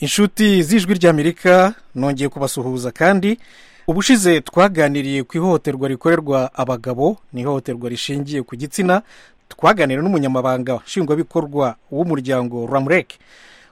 inshuti z'ijwi ry'amerika nongeye kubasuhuza kandi ubushize twaganiriye ku ihohoterwa rikorerwa abagabo ni ihohoterwa rishingiye ku gitsina twaganira n'umunyamabanga nshingwabikorwa w'umuryango ramureke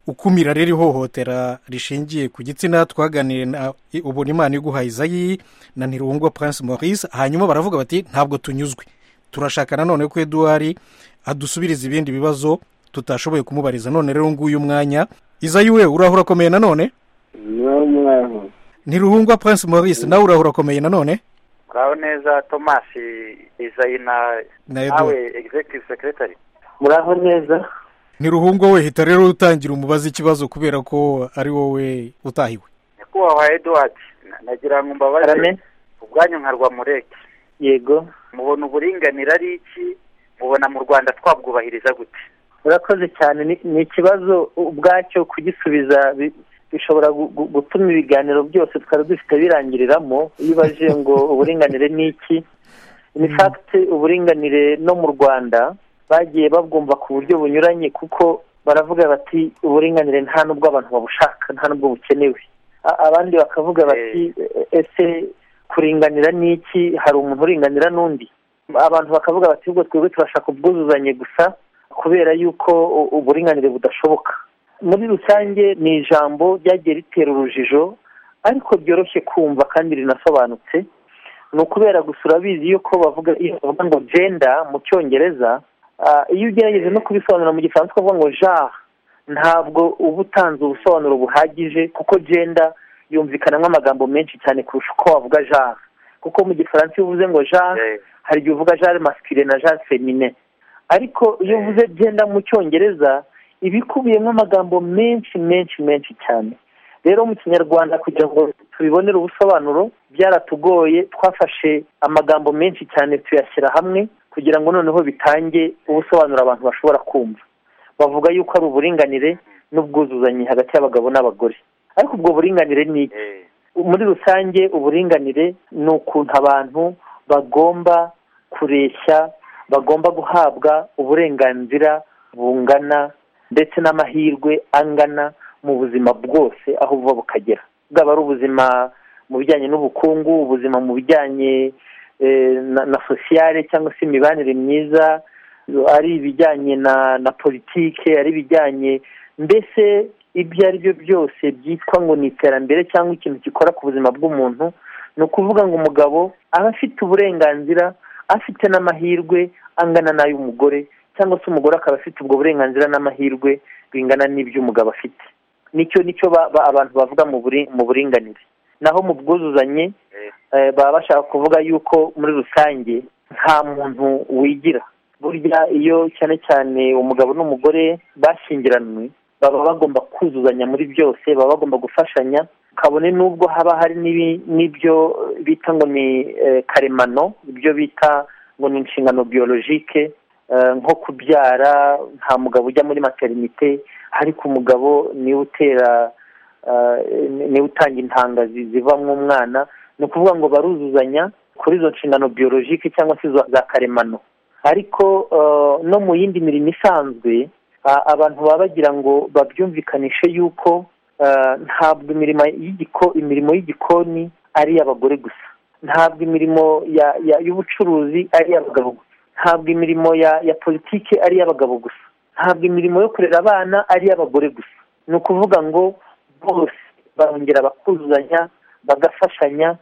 ukumira rero ihohotera rishingiye ku gitsina twaganiriye na ubunimana iguha izayi na ntirungwa Prince maurice hanyuma baravuga bati ntabwo tunyuzwe turashaka nanone ko eduwari adusubiriza ibindi bibazo tutashoboye kumubariza none rero nguyu mwanya izayi we urahura akomeye nanone niwo mwaho ntiruhungwa Prince maurice nawe urahura akomeye nanone muraho neza tomasi izayi na Na nawe Edward. egizegitivu sekiretari muraho neza ntiruhungwa we hita rero utangira umubaza ikibazo kubera ko ari wowe utahiwe nyakubahwa eduward na- nagira ngo mbabaze karame ubwanyu nka rwamureke yego mubona uburinganire ari iki mubona mu rwanda twabwubahiriza gute urakoze cyane ni- ni ikibazo ubwacyo kugisubiza bi- bishobora gu- gu- gutuma ibiganiro byose twari dufite birangiriramo iyo ubajije ngo uburinganire ni iki in fact uburinganire no mu rwanda bagiye babwumva ku buryo bunyuranye kuko baravuga bati uburinganire nta n'ubwo abantu babushaka nta n'ubwo bukenewe A- abandi bakavuga bati "E- ese kuringanira ni iki hari umuntu uringanira n'undi abantu bakavuga bati ubwo twebwe turashaka ubwuzuzanye gusa kubera yuko u- uburinganire budashoboka muri rusange ni ijambo ryagiye ritera urujijo ariko ryoroshye kumva kandi rinasobanutse ni ukubera gusa urabizi yuko bavuga iyo bavuga ngo jenda mu cyongereza ah, iyo ugerageje no kubisobanura mu gifaransa ukavuga ngo genre ntabwo uba utanze ubusobanuro buhagije kuko jenda yumvikana nk'amagambo menshi cyane kurusha uko wavuga genre kuko mu gifaransa iyo uvuze ngo genre Eh, hari igihe uvuga genre masculine na genre femine ariko iyo uvuze genda mu cyongereza iba ikubiyemo amagambo menshi menshi menshi cyane rero mu kinyarwanda kugira ngo tubibonere ubusobanuro byaratugoye twafashe amagambo menshi cyane tuyashyira hamwe kugira ngo noneho bitange ubusobanuro abantu bashobora kumva bavuga yuko ari uburinganire n'ubwuzuzanye hagati y'abagabo n'abagore ariko ubwo buringanire ni iki eh, muri rusange uburinganire ni ukuntu abantu bagomba kureshya bagomba guhabwa uburenganzira bungana ndetse n'amahirwe angana mu buzima bwose aho buva bukagera bwaba ari ubuzima mu bijyanye n'ubukungu ubuzima mu bijyanye eh, na- na sosiyale cyangwa se imibanire myiza ari ibijyanye na na politike ari ibijyanye mbese ibyo ari byo byose byitwa ngo ni iterambere cyangwa ikintu gikora ku buzima bw'umuntu ni ukuvuga ngo umugabo aba afite uburenganzira afite n'amahirwe angana n'ay'umugore cyangwa se umugore akaba afite ubwo burenganzira n'amahirwe bingana n'iby'umugabo afite nicyo nicyo ba- ba- abantu bavuga mu buri- mu buringanire naho mu bwuzuzanye eh, eh, baba bashaka kuvuga yuko muri rusange nta muntu wigira burya iyo cyane cyane umugabo n'umugore bashyingiranwe baba bagomba kuzuzanya muri byose baba bagomba gufashanya kabone n'ubwo haba hari n'ibi- n'ibyo eh, bita ngo ni eh, karemano ibyo bita ngo ni inshingano biyologike eh, nko kubyara nta mugabo ujya muri materinite ariko umugabo niwe utera eh, ni- niwe utanga intanga zi- zivamo umwana ni ukuvuga ngo baruzuzanya kuri izo nshingano biyologike cyangwa se izo- za karemano ariko eh, no mu yindi mirimo isanzwe a- abantu baba bagira ngo babyumvikanishe yuko eh, ntabwo imirimo y'igiko imirimo y'igikoni ari iy'abagore gusa ntabwo imirimo ya- ya- y'ubucuruzi ari iy'abagabo gusa ntabwo imirimo ya ya politiki ari iy'abagabo gusa ntabwo imirimo yo kurera abana ari iy'abagore gusa ni ukuvuga ngo bose barongera bakuzuzanya bagafashanya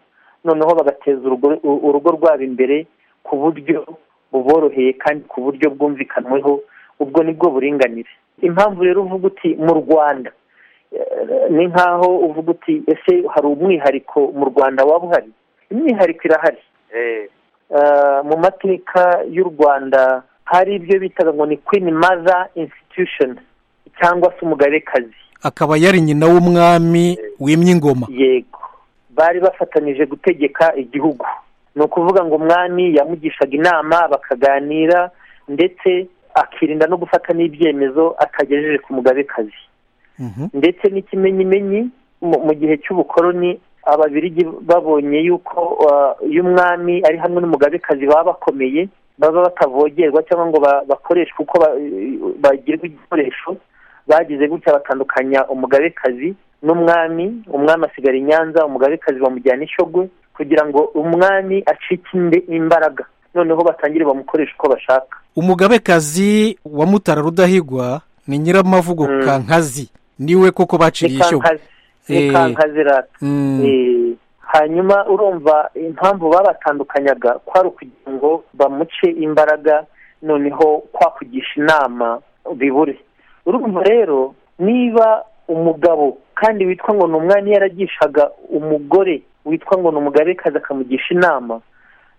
noneho bagateza urugo u- urugo rwabo imbere ku buryo buboroheye kandi ku buryo bwumvikanweho ubwo nibwo buringanire impamvu rero uvuga uti mu rwanda eh, ni nkaho uvuga uti ese hari umwihariko mu rwanda waba uhari imyihariko irahari eh, Eh, mu mateka y'u rwanda hari ibyo bitaga ngo ni queen mother institution cyangwa se umugabekazi akaba yari nyina w'umwami wimye ingoma yego bari bafatanyije gutegeka igihugu ni ukuvuga ngo umwami yamugishaga inama bakaganira ndetse akirinda no gufata n'ibyemezo atagejeje ku mugabekazi Mhm. ndetse n'ikimenyimenyi mu mu gihe cy'ubukoroni ababirigi babonye yuko uh, iyo umwami ari hamwe n'umugabekazi baba bakomeye baba batavogerwa cyangwa ngo ba- bakoreshwe uko ba- bagirwa igikoresho bagize gutya batandukanya umugabekazi n'umwami umwami asigara i nyanza umugabekazi bamujyana ishogwe kugira ngo umwami acike imbaraga noneho batangire bamukoresha uko bashaka umugabekazi wa mutara rudahigwa ni nyiramavugo Mm. kankazi niwe koko baciriye ni ishyo kankazi ni Eh. kankazi rata Mm. Eh, hanyuma urumva impamvu babatandukanyaga kwari ukugira ngo bamuce imbaraga noneho kwakugisha inama bibure urumva rero niba umugabo kandi witwa ngo ni umwanya yaragishaga umugore witwa ngo ni umugabekazi akamugisha inama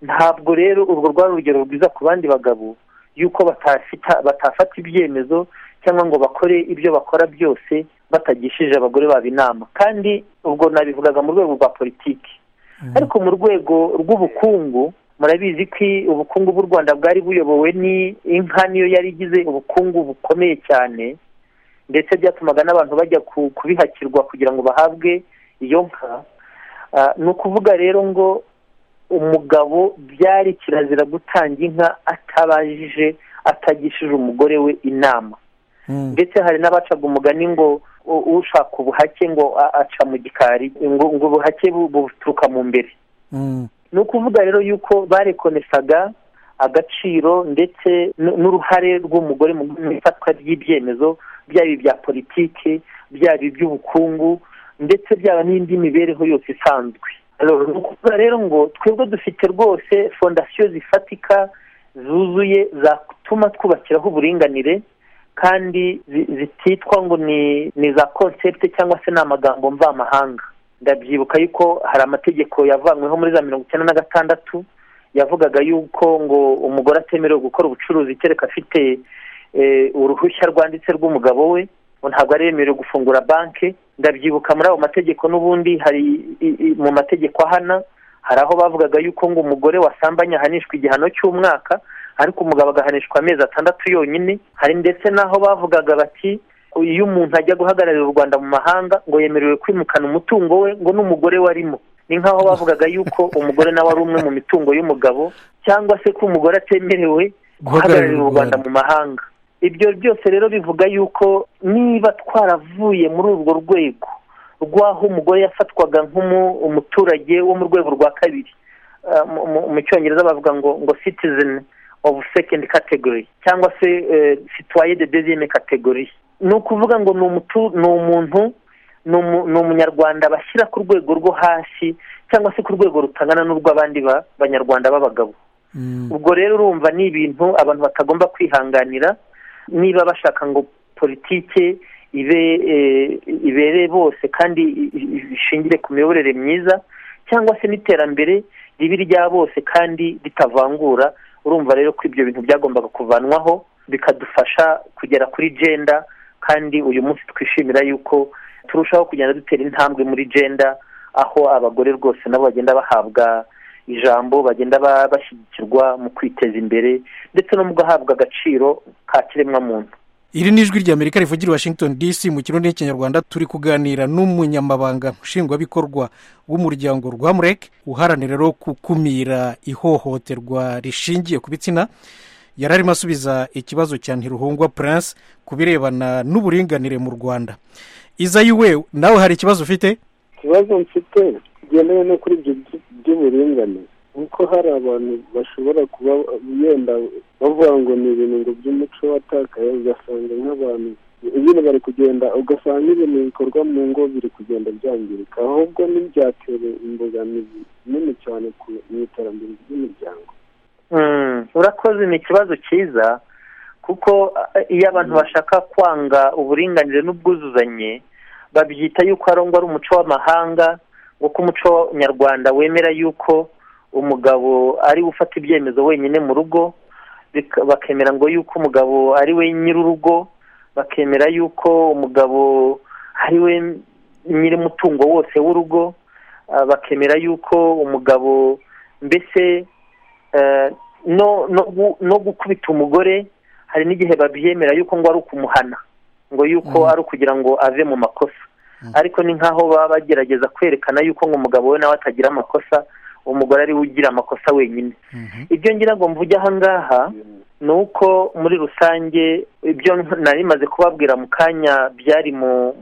ntabwo rero urwo rwari urugero rwiza ku bandi bagabo yuko batafita batafata ibyemezo cyangwa ngo bakore ibyo bakora byose batagishije abagore babo inama kandi ubwo nabivugaga mu rwego rwa politiki ariko mu rwego rw'ubukungu murabizi ko i- ubukungu bw'u rwanda bwari buyobowe n'inka niyo yari igize ubukungu bukomeye cyane ndetse byatumaga n'abantu bajya ku- kubihakirwa kugira ngo bahabwe iyo nka Ah, ni ukuvuga rero ngo umugabo byari kirazira gutanga inka atabajije atagishije umugore we inama Mm. ndetse hari n'abacaga umugani ngo u- ushaka ubuhake ngo a- aca mu gikari ngo ngo ubuhake bu- buturuka mu mbere Mm. ni ukuvuga rero yuko barekonesaga agaciro ndetse n- n'uruhare rw'umugore mu mu ifatwa ry'ibyemezo byaba ibya politiki byaba iby'ubukungu ndetse byaba n'indi mibereho yose isanzwe Alors, ni ukuvuga rero ngo twebwe dufite rwose fondasiyo zifatika zuzuye zatuma twubakiraho uburinganire kandi zi- zititwa ngo ni ni za concept cyangwa se ni amagambo mvamahanga ndabyibuka yuko hari amategeko yavanyweho muri za mirongo icyenda na gatandatu yavugaga yuko ngo umugore atemerewe gukora ubucuruzi kereka afite eh, uruhushya rwanditse rw'umugabo we ngo ntabwo ari yemerewe gufungura banki ndabyibuka muri ayo mategeko n'ubundi hari i- i- mu mategeko ahana hari aho bavugaga yuko ngo umugore wasambanye ahanishwa igihano cy'umwaka ariko umugabo agahanishwa amezi atandatu yonyine hari ndetse n'aho bavugaga bati iyo umuntu ajya guhagararira u rwanda mu mahanga ngo yemerewe kwimukana umutungo we ngo n'umugore we arimo ni nk'aho bavugaga yuko umugore nawe ari umwe mu mitungo y'umugabo cyangwa se ko umugore atemerewe guhagararira u rwanda mu mahanga ibyo byose rero bivuga yuko niba twaravuye muri urwo rwego rw'aho umugore yafatwaga nk'umuturage wo mu rwego rwa kabiri Uh, mu- mu- mu cyongereza bavuga ngo ngo citizen of second category cyangwa se eh, citoyen de deuxième category ni ukuvuga ngo ni umutu- ni umuntu ni umu- ni umunyarwanda bashyira ku rwego rwo hasi cyangwa se ku rwego rutangana n'urw'abandi ba- banyarwanda b'abagabo Mm. ubwo rero urumva ni ibintu abantu batagomba kwihanganira niba bashaka ngo politike ibe eh, ibere bose kandi i- i- ishingire ku miyoborere myiza cyangwa se n'iterambere ribe irya bose kandi ritavangura urumva rero ko ibyo bintu byagombaga kuvanwaho bikadufasha kugera kuri genda kandi uyu munsi twishimira yuko turushaho kugenda dutera intambwe muri genda aho abagore rwose nabo bagenda bahabwa ijambo bagenda ba- bashyigikirwa mu kwiteza imbere ndetse no mu guhabwa agaciro ka kiremwamuntu iri ni ijwi ry'amerika rivugira i washington dc mu kirundi n'ikinyarwanda turi kuganira n'umunyamabanga nshingwabikorwa w'umuryango rwamurek uharanira rero gukumira ihohoterwa rishingiye ku bitsina yari arimo asubiza ikibazo cya ntiruhungwa prince ku birebana n'uburinganire mu rwanda izayi we nawe hari ikibazo ufite ikibazo mfite kigendanye no kuri ibyo by- by'uburinganire kuko hari abantu bashobora kuba yenda bavuga ngo ni ibintu ngo by'umuco watakaye ugasanga nk'abantu ibintu bari kugenda ugasanga ibintu bikorwa mu ngo biri kugenda byangirika ahubwo ntibyatera imbogamizi nini cyane ku mu iterambere ry'imiryango Mm, urakoze ni ikibazo cyiza kuko eh, iyo abantu bashaka kwanga uburinganire n'ubwuzuzanye babyita yuko arongwa ari umuco w'amahanga ngo ko umuco nyarwanda wemera yuko umugabo ari we ufata ibyemezo wenyine mu rugo bika- bakemera ngo yuko umugabo ari we nyir'urugo bakemera yuko umugabo ari we nyir'umutungo wose w'urugo ah, bakemera yuko umugabo mbese eh, no no gu- no gukubita umugore hari n'igihe babyemera yuko ngo ari ukumuhana ngo yuko Mhm. ari ukugira ngo ave mu makosa Mhm. ariko ni nk'aho baba bagerageza kwerekana yuko ngo umugabo we nawe atagira amakosa umugore ari we ugira amakosa wenyine ibyo ngira ngo mvuge aha ngaha ni uko muri rusange ibyo nari maze kubabwira mu kanya byari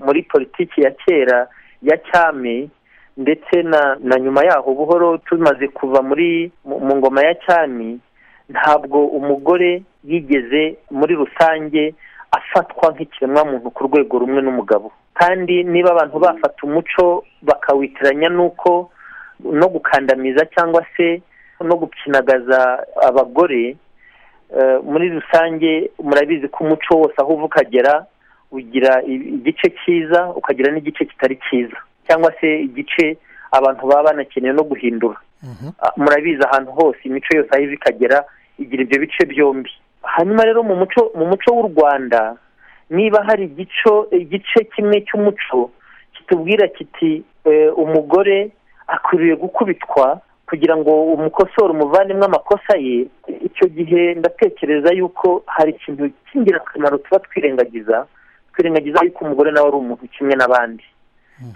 muri politiki ya kera ya cyami ndetse na na nyuma yaho buhoro tumaze kuva muri mu ngoma ya cyami ntabwo umugore yigeze muri rusange afatwa nk'ikiremwamuntu ku rwego rumwe n'umugabo kandi niba abantu bafata umuco bakawitiranya n'uko no gukandamiza cyangwa se no gukinagaza abagore muri rusange murabizi ko umuco wose aho uva ukagera ugira igice cyiza ukagira n'igice kitari cyiza cyangwa se igice abantu baba banakeneye no guhindura murabizi ahantu hose imico yose aho iva ikagera igira ibyo bice byombi hanyuma rero mu muco mu muco w'u rwanda niba hari igice kimwe cy'umuco kitubwira kiti umugore akwiriye gukubitwa kugira ngo umukosore umuvanemo amakosa ye icyo gihe ndatekereza yuko hari ikintu cy'ingirakamaro tuba twirengagiza twirengagiza yuko umugore nawe ari umuntu kimwe n'abandi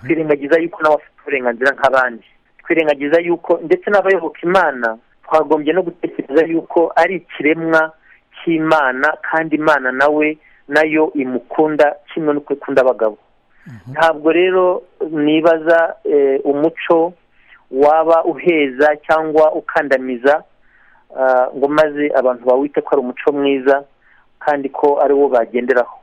twirengagiza yuko nawe afite uburenganzira nk'abandi twirengagiza yuko ndetse n'abayoboka imana twagombye no gutekereza yuko ari ikiremwa cy'imana kandi imana nawe nayo imukunda kimwe n'uko ikunda abagabo ntabwo rero nibaza umuco waba uheza cyangwa ukandamiza ngo maze abantu bawite ko ari umuco mwiza kandi ko ari wo bagenderaho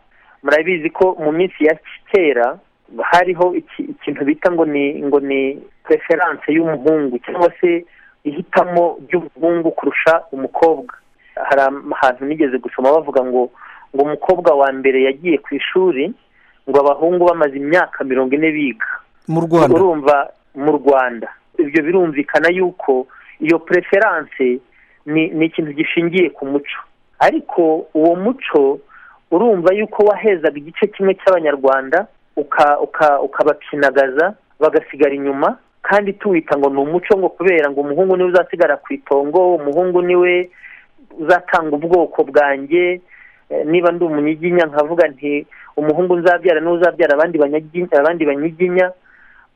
murabizi ko mu minsi ya kera hariho ikintu bita ngo ni ngo ni preference y'umuhungu cyangwa se ihitamo ry'umuhungu kurusha umukobwa hari ahantu nigeze gusoma bavuga ngo ngo umukobwa wa mbere yagiye ku ishuri ngo abahungu bamaze imyaka mirongo ine biga mu rwanda urumva mu rwanda ibyo birumvikana yuko iyo preference ni ni ikintu gishingiye ku muco ariko uwo muco urumva yuko wahezaga igice kimwe cy'abanyarwanda ukabakinagaza bagasigara inyuma kandi tuwita ngo ni umuco ngo kubera ngo umuhungu niwe uzasigara ku itongo umuhungu niwe uzatanga ubwoko bwanjye niba ndi umunyiginya nkavuga nti umuhungu nzabyara niwe uzabyara abandi banyiginya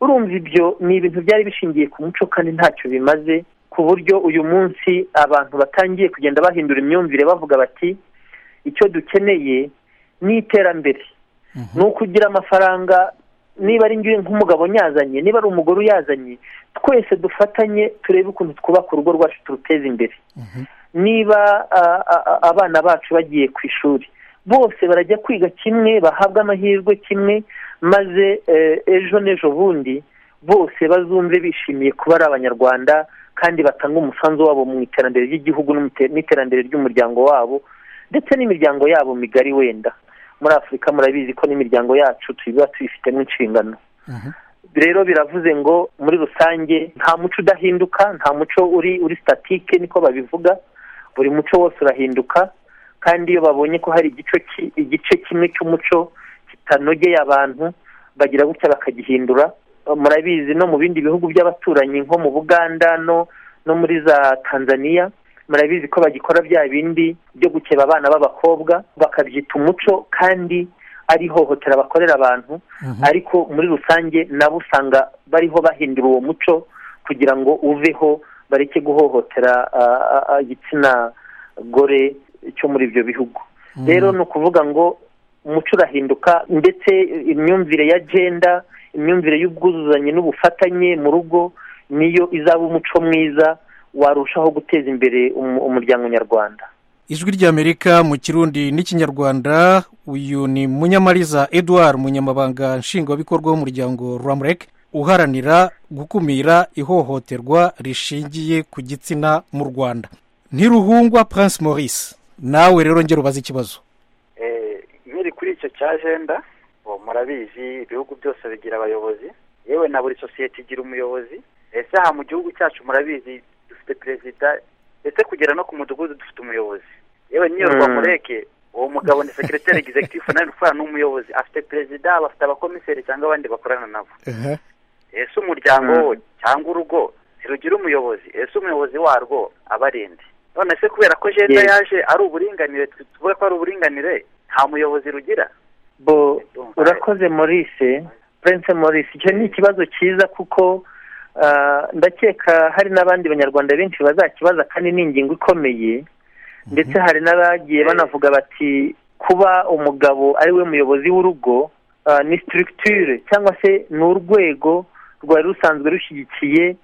urumva ibyo ni ibintu byari bishingiye ku muco kandi ntacyo bimaze ku buryo uyu munsi abantu batangiye kugenda bahindura imyumvire bavuga bati icyo dukeneye ni iterambere ni uko ugira amafaranga niba ari ngiyo nk'umugabo nyazanye niba ari umugore uyazanye twese dufatanye turebe ukuntu twubaka urugo rwacu turuteza imbere niba abana bacu bagiye ku ishuri bose barajya kwiga kimwe bahabwa amahirwe kimwe maze ejo n'ejo bundi bose bazumve bishimiye kuba ari abanyarwanda kandi batanga umusanzu wabo mu iterambere ry'igihugu n'iterambere ry'umuryango wabo ndetse n'imiryango yabo migari wenda muri afurika murabizi ko n'imiryango yacu tuba tuyifitemo inshingano rero biravuze ngo muri rusange nta muco udahinduka nta muco uri uri sitatike niko babivuga buri muco wose urahinduka kandi iyo babonye ko hari igice kimwe cy'umuco kitanogeye abantu bagira gutya bakagihindura murabizi no mu bindi bihugu by'abaturanyi nko mu buganda no muri za tanzania murabizi ko bagikora bya bindi byo gukeba abana b'abakobwa bakabyita umuco kandi ari ihohotera bakorera abantu ariko muri rusange nabo usanga bariho bahindura uwo muco kugira ngo uveho bareke guhohotera igitsina gore cyo muri ibyo bihugu rero ni ukuvuga ngo umuco urahinduka ndetse imyumvire ya jenda imyumvire y'ubwuzuzanye n'ubufatanye mu rugo niyo izaba umuco mwiza warushaho guteza imbere umuryango nyarwanda ijwi ry'amerika mu kirundi n'ikinyarwanda uyu ni munyamariza eduard munyamabanga nshingwabikorwa w'umuryango ramureke uharanira gukumira ihohoterwa rishingiye ku gitsina mu rwanda ntiruhungwa prince maurice nawe rero ngera ubaze ikibazo nkiri kuri icyo cya jenda murabizi ibihugu byose bigira abayobozi yewe na buri sosiyete igira umuyobozi ese aha mu gihugu cyacu murabizi dufite perezida ndetse kugera no ku mudugudu dufite umuyobozi yewe n'iyo rwamureke uwo mugabo ni sekiriteri egizegitifu nawe ukorana n'umuyobozi afite perezida bafite abakomiseri cyangwa abandi bakorana nabo ese umuryango cyangwa urugo ntirugira umuyobozi ese umuyobozi warwo aba arinde none se kubera ko jenda yaje ari uburinganire tuvuge ko ari uburinganire nta muyobozi rugira bo urakoze maurice prince maurice icyo ni ikibazo cyiza kuko ndakeka hari n'abandi banyarwanda benshi bazakibaza kandi ni ingingo ikomeye ndetse hari n'abagiye banavuga bati kuba umugabo ari we muyobozi w'urugo ah, ni sitiritire cyangwa se ni urwego rwari rusanzwe rushyigikiye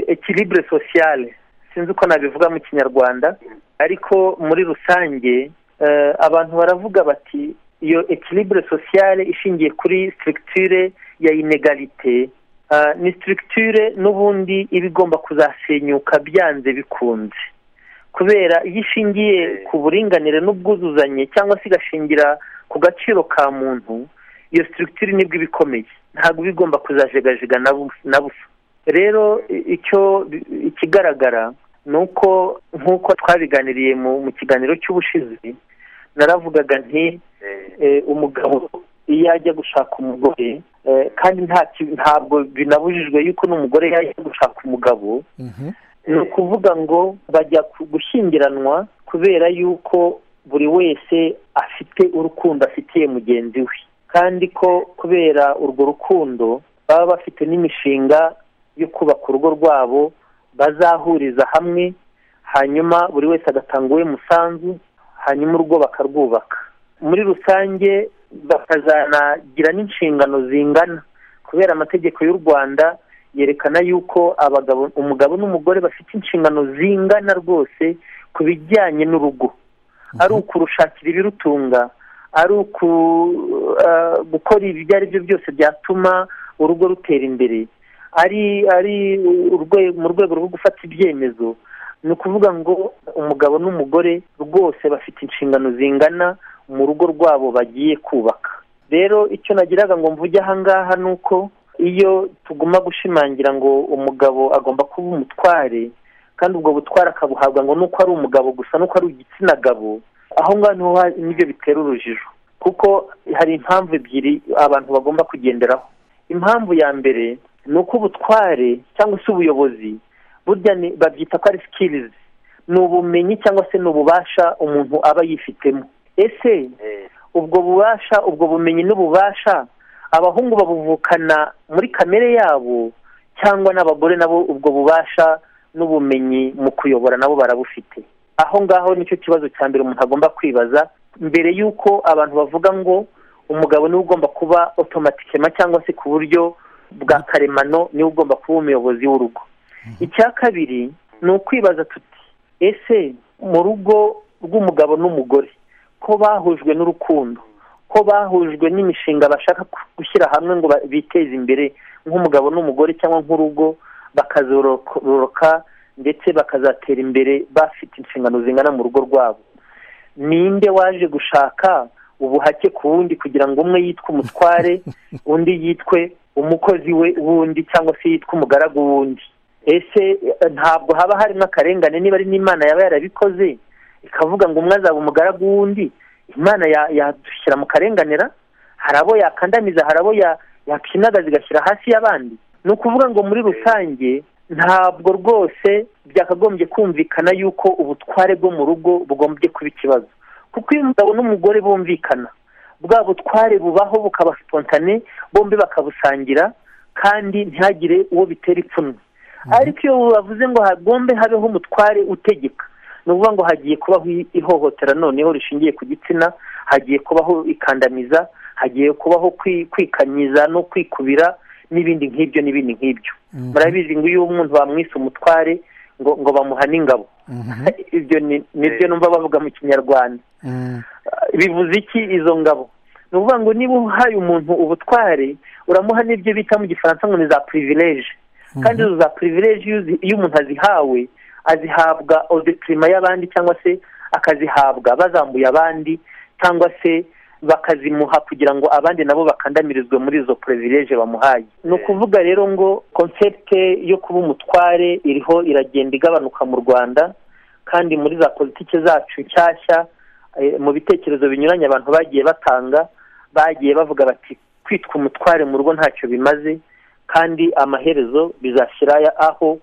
ekiribure sosiyale sinzi uko nabivuga mu kinyarwanda ariko muri rusange eh, abantu baravuga bati iyo ekiribure sosiyale ishingiye kuri sitiritire ya inegalite ah, ni sitiritire n'ubundi iba igomba kuzasenyuka byanze bikunze kubera iyo ishingiye ku buringanire n'ubwuzuzanye cyangwa se igashingira ku gaciro ka muntu iyo sitiritire nibwo iba ikomeye ntabwo iba igomba kuzajegajega na bu- na busa rero i- icyo ikigaragara ni uko nk'uko twabiganiriye mu mu kiganiro cy'ubushizi naravugaga nti eh, umugabo iyo ajya gushaka umugore eh, kandi nta ki- ntabwo binabujijwe yuko n'umugore yajya gushaka umugabo Mhm. ni ukuvuga ngo bajya ku- gushyingiranwa kubera yuko buri wese afite urukundo afitiye mugenzi we kandi ko kubera urwo rukundo baba bafite n'imishinga yo kubaka urugo rwabo bazahuriza hamwe hanyuma buri wese agatanga uwe musanzu hanyuma urugo bakarwubaka muri rusange bakazanagira n'inshingano zingana kubera amategeko y'u rwanda yerekana yuko abagabo umugabo n'umugore bafite inshingano zingana rwose ku bijyanye n'urugo ari ukurushakira ibirutunga ari uku eh, gukora ibyo ari byo byose byatuma urugo rutera imbere ari ari urwe- mu rwego rwo gufata ibyemezo ni ukuvuga ngo umugabo n'umugore rwose bafite inshingano zingana mu rugo rwabo bagiye kubaka rero icyo nagiraga ngo mvuge ahangaha ni uko iyo tuguma gushimangira ngo umugabo agomba kuba umutware kandi ubwo butware akabuhabwa ngo nuko ari umugabo gusa nuko ari igitsina gabo aho ngaho niho ha- nibyo bitera urujijo kuko hari impamvu ebyiri abantu bagomba kugenderaho impamvu ya mbere ni uko ubutware cyangwa se ubuyobozi burya ni- babyita ko ari sikirizi ni ubumenyi cyangwa se ni ububasha umuntu aba yifitemo ese ubwo bubasha ubwo bumenyi n'ububasha abahungu babuvukana muri kamere yabo cyangwa n'abagore nabo ubwo bubasha n'ubumenyi mu kuyobora nabo barabufite aho ngaho nicyo kibazo cya mbere umuntu agomba kwibaza mbere y'uko abantu bavuga ngo umugabo niwe ugomba kuba otomatikema cyangwa se ku buryo bwa karemano niwe ugomba kuba umuyobozi w'urugo icya kabiri ni ukwibaza tuti ese mu rugo rw'umugabo n'umugore ko bahujwe n'urukundo ko bahujwe n'imishinga bashaka gushyira hamwe ngo ba- biteze imbere nk'umugabo n'umugore cyangwa nk'urugo bakazororoka ndetse bakazatera imbere bafite inshingano zingana mu rugo rwabo ninde waje gushaka ubuhake ku wundi kugira ngo umwe yitwe umutware undi yitwe umukozi we wundi cyangwa se yitwe umugaragu wundi ese eh, ntabwo haba harimo akarengane niba ari n'imana yaba yarabikoze ikavuga ngo umwe azaba umugaragu w'undi imana ya- yadushyira mu karenganira hari abo yakandamiza hari abo ya- yakinagaza igashyira hasi y'abandi ni ukuvuga ngo muri rusange ntabwo rwose byakagombye kumvikana yuko ubutware bwo mu rugo bugombye kuba ikibazo kuko iyo umugabo n'umugore bumvikana bwa butware bubaho bukaba spontane bombi bakabusangira kandi ntihagire uwo bitera ipfunwe ariko iyo bavuze ngo hagombe habeho umutware utegeka ni ukuvuga ngo hagiye kubaho i- ihohotera noneho rishingiye ku gitsina hagiye kubaho ikandamiza hagiye kubaho kwi- kwikanyiza no kwikubira n'ibindi nk'ibyo n'ibindi nk'ibyo Mhm. murabizi ngo iyo umuntu bamwise umutware ngo ngo bamuhane ingabo Mhm. ibyo ni- nibyo numva bavuga mu kinyarwanda Mhm. bivuze iki izo ngabo ni ukuvuga ngo niba uhaye umuntu ubutware uramuha n'ibyo bita mu gifaransa ngo ni za pirivileje kandi izo za pirivileje iyo uzi- iyo umuntu azihawe azihabwa odetirima y'abandi cyangwa se akazihabwa bazambuye abandi cyangwa se bakazimuha kugira ngo abandi nabo bakandamirizwe muri izo pirivileje bamuhaye ni ukuvuga rero ngo konsepte yo kuba umutware iriho iragenda igabanuka mu rwanda kandi muri za politiki zacu nshyashya eh, mu bitekerezo binyuranye abantu bagiye batanga bagiye bavuga bati kwitwa umutware mu rugo ntacyo bimaze kandi amaherezo bizashyira ya- aho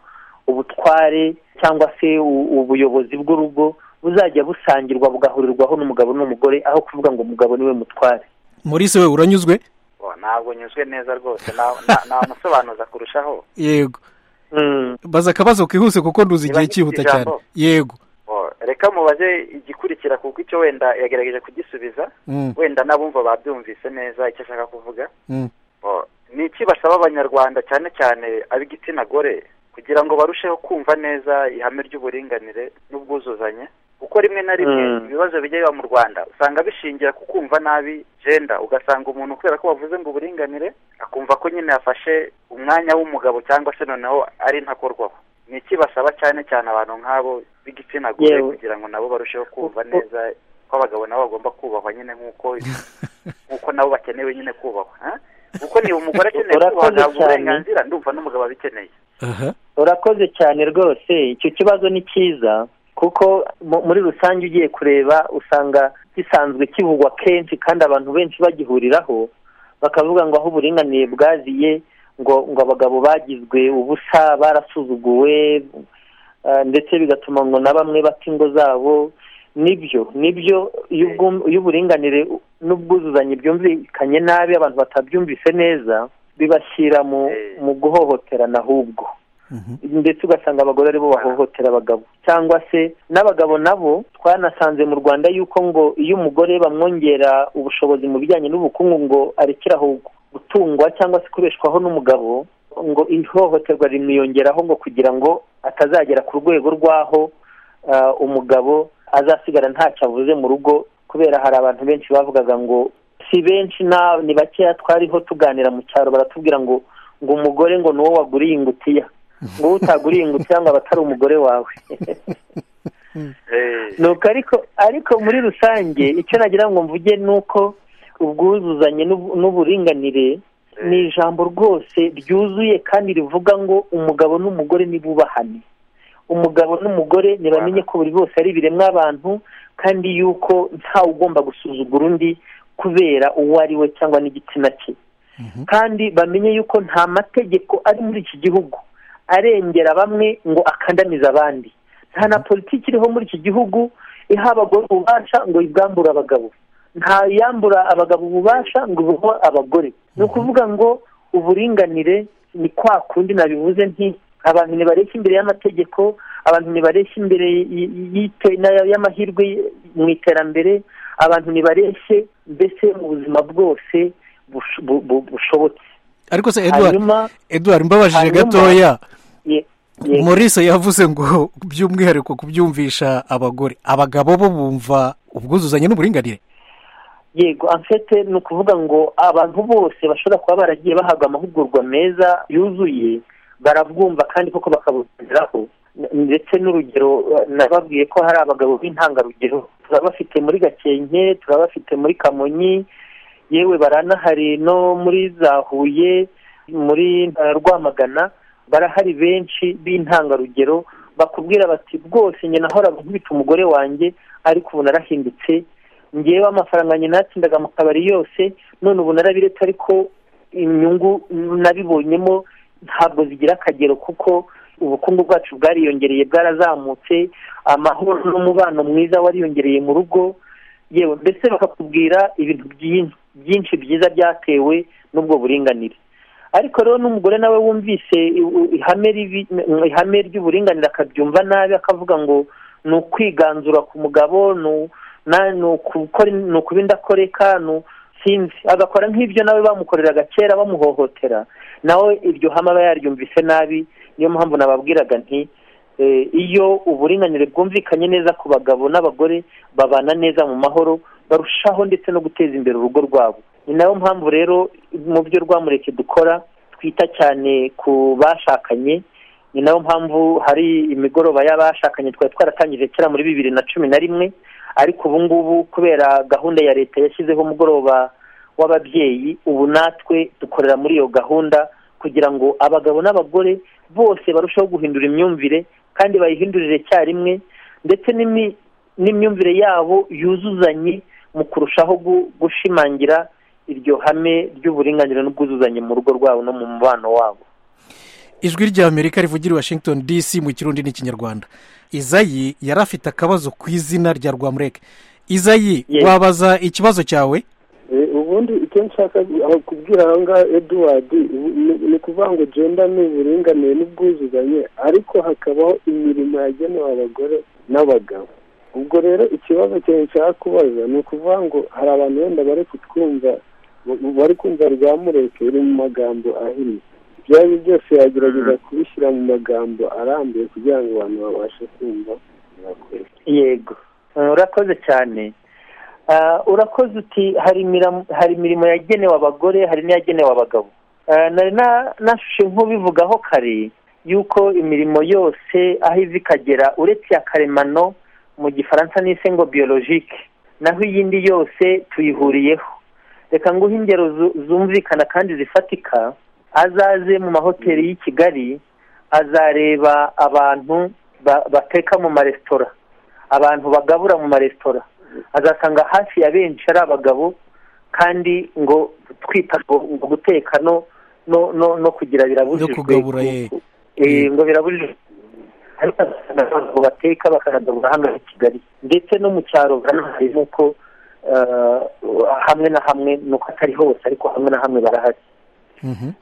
ubutware cyangwa se u- ubuyobozi bw'urugo buzajya busangirwa bugahurirwaho n'umugabo n'umugore aho kuvuga ngo umugabo niwe mutware Maurice we uranyuzwe Bo, ntabwo nyuzwe neza rwose na- na- namusobanuza kurushaho yego Mm. baza akabazo kihuse kuko nduzi igihe Niba ngifite cyihuta cyane ijambo? yego Bo, reka mubaze igikurikira kuko icyo wenda yagerageje kugisubiza Mm, wenda n'abumva babyumvise neza icyo ashaka kuvuga mm, Oh, ni iki basaba abanyarwanda cyane cyane ab'igitsina gore kugira ngo barusheho kumva neza ihame ry'uburinganire n'ubwuzuzanye kuko rimwe na rimwe Mm. ibibazo bijya biba mu rwanda usanga bishingira ku kumva nabi jenda ugasanga umuntu kubera ko bavuze ngo uburinganire akumva ko nyine yafashe umwanya w'umugabo cyangwa se noneho ari ntakorwaho ni iki basaba cyane cyane abantu nk'abo b'igitsina gore Yewe. kugira ngo nabo barusheho kumva Kuko- neza ko abagabo nabo bagomba kubahwa nyine nk'uko nk'uko nabo bakenewe nyine kubahwa eh? kuko niba umugore akeneye Urakoze kubahwa ahabwa cyane. uburenganzira ndumva n'umugabo abikeneye aha urakoze cyane rwose icyo kibazo ni cyiza kuko mu- muri rusange ugiye kureba usanga gisanzwe kivugwa kenshi kandi abantu benshi bagihuriraho bakavuga ngo aho uburinganire bwaziye ngo ngo abagabo bagizwe ubusa barasuzuguwe eh, ndetse bigatuma ngo na bamwe bata ingo zabo nibyo nibyo iyo ubwum- iyo uburinganire n'ubwuzuzanye byumvikanye nabi abantu batabyumvise neza bibashyira mu Eh. mu guhohoterana ahubwo mhm, ndetse ugasanga abagore aribo bahohotera abagabo cyangwa se n'abagabo nabo twanasanze mu rwanda yuko ngo iyo umugore bamwongera ubushobozi mu bijyanye n'ubukungu ngo arekeraho gutungwa cyangwa se kubeshwaho n'umugabo ngo ihohoterwa rimwiyongeraho ngo kugira ngo atazagera ku rwego rw'aho ah, umugabo azasigara ntacyo avuze mu rugo kubera hari abantu benshi bavugaga ngo si benshi na ni bakeya twariho tuganira mu cyaro baratubwira ngo ngo umugore ngo ni wowe waguriye ingutiya ngo utaguriye ingutiya ngo aba atari umugore wawe nuko ariko ariko muri rusange icyo nagira ngo mvuge ni uko ubwuzuzanye n'ubu- n'uburinganire ni ijambo rwose ryuzuye kandi rivuga ngo umugabo n'umugore ntibubahane umugabo n'umugore ntibamenye ko buri bose ari ibiremwa abantu kandi yuko ntawe ugomba gusuzugura undi kubera uwo ari we cyangwa n'igitsina cye mhm. kandi bamenye yuko nta mategeko ari muri iki gihugu arengera bamwe ngo akandamize abandi nta na politiki iriho muri iki gihugu iha abagore ububasha ngo ibwambure abagabo nta yambura abagabo ububasha ngo ibuhe abagore ni ukuvuga ngo uburinganire ni kwa kundi nabivuze nti abantu ntibareshya imbere y'amategeko abantu ntibareshya imbere y- y'ite- n'aya- y'amahirwe mu iterambere abantu ntibareshye mbese mu buzima bwose bush- bu- bu- bushobotse ariko se edward hanyuma edward mbabajije hanyuma- gatoya ye- ye- maurice yavuze ngo by'umwihariko kubyumvisha abagore abagabo bo bumva ubwuzuzanye n'uburinganire yego amfete ni ukuvuga ngo abantu bose bashobora kuba baragiye bahabwa amahugurwa meza yuzuye barabwumva kandi koko bakabugeraho ndetse n'urugero eh, nababwiye ko hari abagabo b'intangarugero turabafite muri gakenke turabafite muri kamonyi yewe baranahari no muri za huye muri eh, rwamagana barahari benshi b'intangarugero bakubwira bati rwose njye nahoraga nkubita umugore wanjye ariko ubu narahindutse ngewe amafaranga nyine natsindaga mu kabari yose none ubu narabiretse ariko inyungu nabibonyemo ntabwo zigira akagero kuko ubukungu bwacu bwariyongereye bwarazamutse amahoro n'umubano mwiza wariyongereye mu rugo yewe mbese bakakubwira ibintu byinshi byinshi byiza byatewe n'ubwo buringanire ariko rero n'umugore nawe wumvise i- ihame ribi- ihame ry'uburinganire akabyumva nabi akavuga ngo ni ukwiganzura ku mugabo ni u- na- ni ukukora- ni ukuba indakoreka ni u- sinzi agakora nk'ibyo nawe bamukoreraga kera bamuhohotera nawe iryo hame aba yaryumvise nabi niyo mpamvu nababwiraga nti eh, iyo uburinganire bwumvikanye neza ku bagabo n'abagore babana neza mu mahoro barushaho ndetse no guteza imbere urugo rwabo ni nayo mpamvu rero mu byo rwamureke dukora twita cyane ku bashakanye ni nayo mpamvu hari imigoroba y'abashakanye twari twaratangije kera muri bibiri na cumi na rimwe ariko ubu ngubu kubera gahunda ya leta yashyizeho umugoroba w'ababyeyi ubu natwe dukorera muri iyo gahunda kugira ngo abagabo n'abagore bose barusheho guhindura imyumvire kandi bayihindurire icyarimwe ndetse n'imi- n'imyumvire yabo yuzuzanye mu kurushaho gu- gushimangira iryo hame ry'uburinganire n'ubwuzuzanye mu rugo rwabo no mu mubano wabo ijwi ry'amerika rivugira i washington dc mu kirundi n'ikinyarwanda izayi yari afite akabazo ku izina rya rwamureke izayi Yes. wabaza ikibazo cyawe Eh, ubundi icyo nshaka aho kubwira aha ngaha eduward ni- ni- ni ukuvuga ngo jenda ni uburinganire n'ubwuzuzanye ariko hakabaho imirimo yagenewe abagore n'abagabo ubwo rero ikibazo cyawe nshaka kubaza ni ukuvuga ngo hari abantu wenda bari kutwumva bari kumva rwa mureke ruri mu magambo ahinnye ibyo ari byo byose yagerageza kubishyira mu magambo arambuye kugira ngo abantu babashe kumva yego urakoze cyane urakoze uti hari imirimo yagenewe abagore hari n'iyagenewe abagabo nari nashushe nk'ubivugaho kare yuko imirimo yose aho iva ikagera uretse iya karemano mu gifaransa n'ise ngo biyologike naho iyindi yose tuyihuriyeho reka nguhe ingero zumvikana kandi zifatika azaze mu mahoteli y'i kigali azareba abantu bateka mu maresitora abantu bagabura mu maresitora azasanga hafi ya benshi ari abagabo kandi ngo twita ngo guteka no kugira birabujijwe ngo birabujijwe ariko abantu bateka bakanagabura hano i kigali ndetse no mu cyaro barahari nk'uko hamwe na hamwe nuko atari hose ariko hamwe na hamwe barahari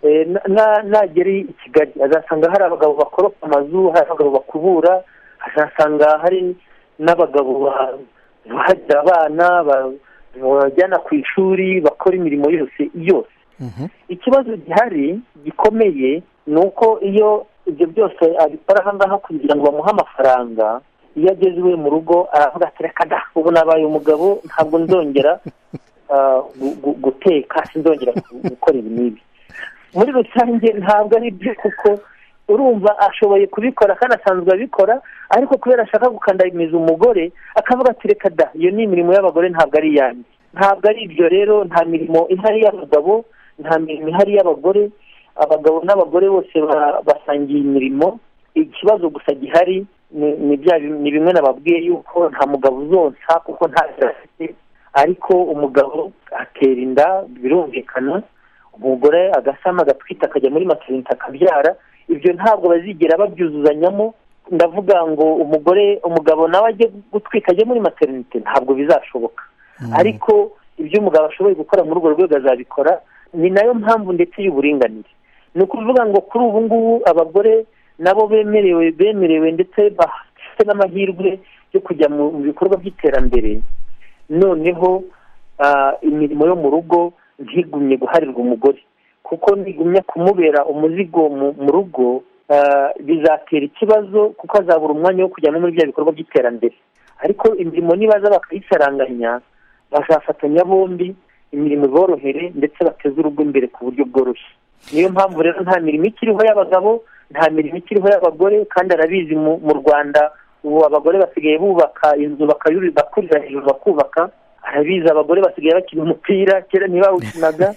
nagera i kigali azasanga hari abagabo bakoropa amazu hari abagabo bakubura azasanga hari n'abagabo bahagira abana bajyana ku ishuri bakora imirimo yose yose ikibazo gihari gikomeye ni uko iyo ibyo byose abikora aha ngaha kugira ngo bamuhe amafaranga iyo ageze iwe mu rugo aravuga ati reka da ubu nabaye umugabo ntabwo nzongera guteka sinzongera gukora ibi n'ibi muri rusange ntabwo ari byo kuko urumva ashoboye kubikora kandi asanzwe abikora ariko kubera ashaka gukandamiza umugore akavuga ati reka da iyo ni imirimo y'abagore ntabwo ari iyanjye ntabwo ari ibyo rero nta mirimo ihari y'abagabo nta mirimo ihari y'abagore abagabo n'abagore bose basangiye imirimo ikibazo gusa gihari ni bimwe nababwiye yuko nta mugabo uzonsa kuko ntacyo afite ariko umugabo atera inda birumvikana umugore agasama agatwita akajya muri materinite akabyara ibyo ntabwo bazigera babyuzuzanyamo ndavuga ngo umugore umugabo nawe ajye gutwika ajye muri materinite ntabwo bizashoboka ariko ibyo umugabo ashoboye gukora muri urwo rwego azabikora ni nayo mpamvu ndetse y'uburinganire ni ukuvuga ngo kuri ubu ngubu abagore nabo bemerewe bemerewe ndetse bafite n'amahirwe yo kujya mu bikorwa by'iterambere noneho imirimo yo mu rugo ntigumye guharirwa umugore kuko ntigumya kumubera umuzigo mu rugo bizatera ikibazo kuko azabura umwanya wo kujya no muri bya bikorwa by'iterambere ariko imirimo nibaza bakayisaranganya bazafatanya bombi imirimo iborohere ndetse bateze urugo imbere ku buryo bworoshye niyo mpamvu rero nta mirimo ikiriho y'abagabo nta mirimo ikiriho y'abagore kandi arabizi mu rwanda ubu abagore basigaye bubaka inzu bakurira hejuru bakubaka arabizi abagore basigaye bakina umupira kera ntibawukinaga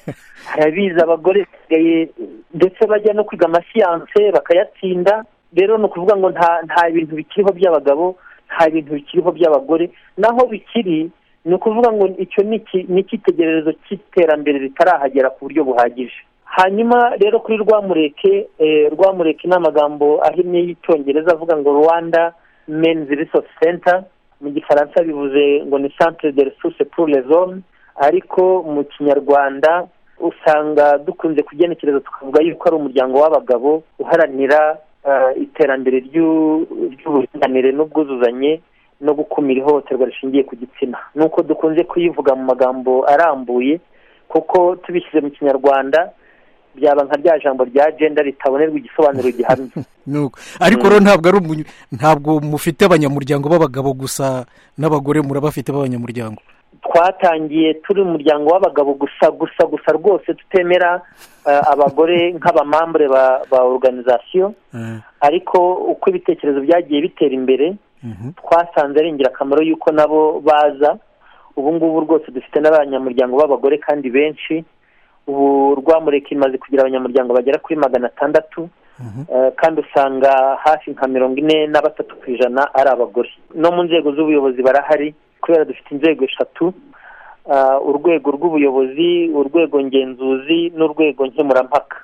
arabizi abagore basigaye ndetse bajya no kwiga amasiyanse bakayatsinda rero ni ukuvuga ngo nta bintu bikiriho by'abagabo nta bintu bikiriho by'abagore naho bikiri ni ukuvuga ngo icyo ni icyitegererezo cy'iterambere ritarahagera ku buryo buhagije hanyuma rero kuri rwamureke rwamureke ni amagambo ahinnye y'icyongereza avuga ngo rwanda menizi risosi senta mu gifaransa bivuze ngo ni santire de resource pour les hommes ariko mu kinyarwanda usanga dukunze kugenekereza tukavuga yuko ari umuryango w'abagabo uharanira iterambere ry'uburinganire n'ubwuzuzanye no gukumira ihohoterwa rishingiye ku gitsina nuko dukunze kuyivuga mu magambo arambuye kuko tubishyize mu kinyarwanda byaba nka rya jambo rya genda ritabonerwa igisobanuro gihamye ariko rero ntabwo ari ntabwo mufite abanyamuryango b'abagabo gusa n'abagore murabafite b'abanyamuryango twatangiye turi umuryango w'abagabo gusa gusa gusa rwose tutemera abagore nk'abamambure ba oruganizasiyo ariko uko ibitekerezo byagiye bitera imbere twasanze ari ingirakamaro yuko nabo baza ubu ngubu rwose dufite n'abanyamuryango b'abagore kandi benshi ubu rwamureka imaze kugira abanyamuryango bagera kuri magana atandatu kandi usanga hafi nka mirongo ine na batatu ku ijana ari abagore no mu nzego z'ubuyobozi barahari kubera dufite inzego eshatu urwego rw'ubuyobozi urwego ngenzuzi n'urwego nkemurampaka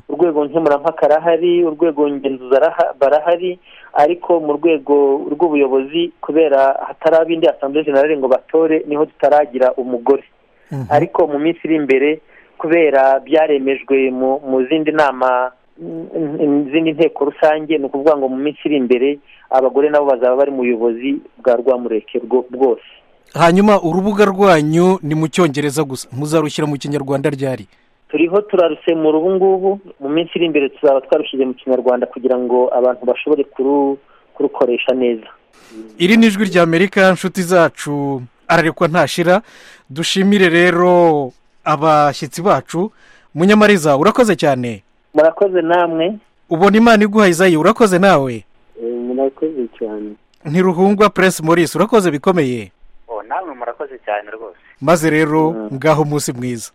urwego nkemurampaka arahari urwego ngenzuzi barahari ariko mu rwego rw'ubuyobozi kubera hatari abindi asamble generale ngo batore niho tutaragira umugore ariko mu minsi iri imbere kubera byaremejwe mu zindi nama izindi nteko rusange ni ukuvuga ngo mu minsi iri imbere abagore nabo bazaba bari mu buyobozi bwa rwamureke bwose hanyuma urubuga rwanyu ni mu cyongereza gusa muzarushyira mu kinyarwanda ryari turiho turarusemura ubu ngubu mu minsi iri imbere tuzaba twarushyize mu kinyarwanda kugira ngo abantu bashobore kurukoresha neza iri ni ijwi rya amerika inshuti zacu ararekwa ntashira dushimire rero abashyitsi bacu munyamariza urakoze cyane murakoze namwe ubona imana iguha izayi urakoze nawe Eh, murakoze cyane ntiruhungwa puresi morisi urakoze bikomeye oh namwe murakoze cyane rwose maze rero ngaho umunsi mwiza